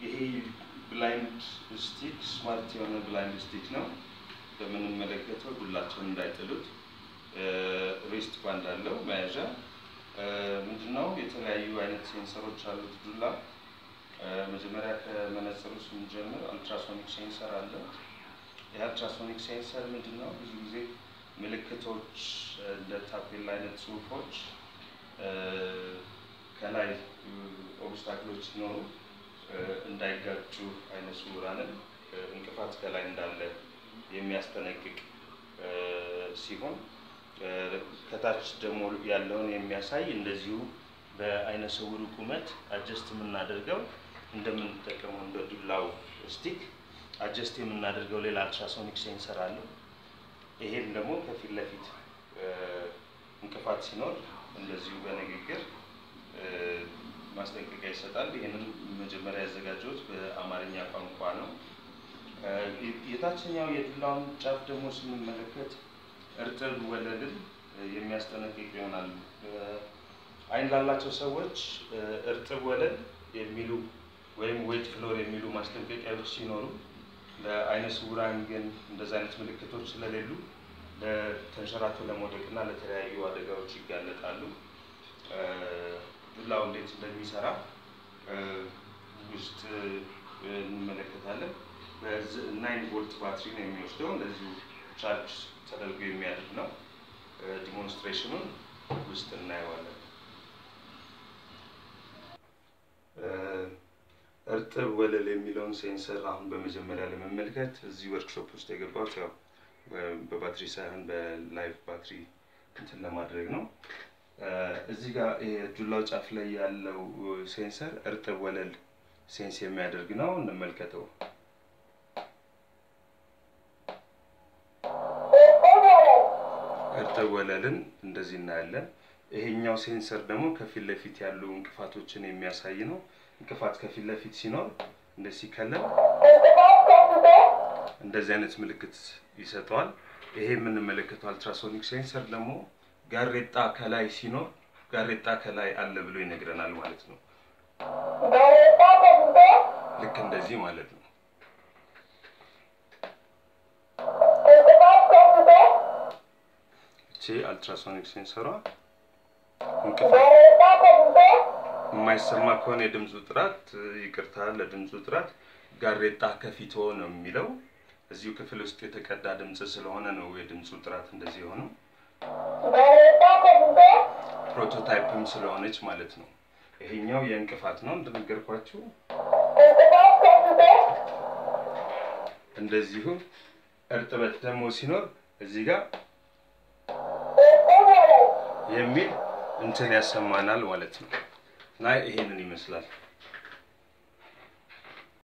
ይሄ ብላይንድ ስቲክ ስማርት የሆነ ብላይንድ ስቲክ ነው። እንደምንመለከተው ዱላቸውን እንዳይጥሉት ሬስት ባንድ አለው መያዣ። ምንድነው የተለያዩ አይነት ሴንሰሮች አሉት ዱላ። መጀመሪያ ከመነጽሩ ስንጀምር አልትራሶኒክ ሴንሰር አለ። ይህ አልትራሶኒክ ሴንሰር ምንድነው ብዙ ጊዜ ምልክቶች እንደ ታፔላ አይነት ጽሁፎች ከላይ ኦብስታክሎች ሲኖሩ እንዳይጋጩ አይነ ስውራንን እንቅፋት ከላይ እንዳለ የሚያስጠነቅቅ ሲሆን ከታች ደግሞ ያለውን የሚያሳይ እንደዚሁ በአይነ ስውሩ ቁመት አጀስት የምናደርገው እንደምንጠቀመው እንደ ዱላው ስቲክ አጀስት የምናደርገው ሌላ አልትራሶኒክ ሴንሰር አለው። ይሄም ደግሞ ከፊት ለፊት እንቅፋት ሲኖር እንደዚሁ በንግግር ማስጠንቀቂያ ይሰጣል። ይህንን መጀመሪያ ያዘጋጀሁት በአማርኛ ቋንቋ ነው። የታችኛው የዱላውን ጫፍ ደግሞ ስንመለከት እርጥብ ወለልን የሚያስጠነቅቅ ይሆናል። አይን ላላቸው ሰዎች እርጥብ ወለል የሚሉ ወይም ዌት ፍሎር የሚሉ ማስጠንቀቂያዎች ሲኖሩ ለአይነ ስውራን ግን እንደዚህ አይነት ምልክቶች ስለሌሉ ለተንሸራቶ ለመውደቅ እና ለተለያዩ አደጋዎች ይጋለጣሉ። ዱላው እንዴት እንደሚሰራ ውስጥ እንመለከታለን። በናይን ቮልት ባትሪ ነው የሚወስደው። እንደዚሁ ቻርጅ ተደርጎ የሚያድር ነው። ዲሞንስትሬሽኑን ውስጥ እናየዋለን። እርጥብ ወለል የሚለውን ሴንሰር አሁን በመጀመሪያ ለመመልከት እዚህ ወርክሾፕ ውስጥ የገባሁት ያው በባትሪ ሳይሆን በላይቭ ባትሪ እንትን ለማድረግ ነው። እዚህ ጋር የዱላው ጫፍ ላይ ያለው ሴንሰር እርጥብ ወለል ሴንስ የሚያደርግ ነው። እንመልከተው። እርጥብ ወለልን እንደዚህ እናያለን። ይሄኛው ሴንሰር ደግሞ ከፊት ለፊት ያሉ እንቅፋቶችን የሚያሳይ ነው። እንቅፋት ከፊት ለፊት ሲኖር እንደዚህ ሲከለል እንደዚህ አይነት ምልክት ይሰጠዋል። ይሄ የምንመለከተው አልትራሶኒክ ሴንሰር ደግሞ ጋሬጣ ከላይ ሲኖር ጋሬጣ ከላይ አለ ብሎ ይነግረናል ማለት ነው። ልክ እንደዚህ ማለት ነው። እቺ አልትራሶኒክ ሴንሰሯ እንቅፋት የማይሰማ ከሆነ የድምፁ ጥራት ይቅርታ፣ ለድምፁ ጥራት ጋሬጣ ከፊቶ ነው የሚለው። እዚሁ ክፍል ውስጥ የተቀዳ ድምፅ ስለሆነ ነው የድምፁ ጥራት እንደዚህ የሆነው። ፕሮቶታይፕም ስለሆነች ማለት ነው። ይሄኛው የእንቅፋት ነው እንደነገርኳችሁ። እንደዚሁ እርጥበት ደግሞ ሲኖር እዚህ ጋር የሚል እንትን ያሰማናል ማለት ነው። እና ይሄንን ይመስላል።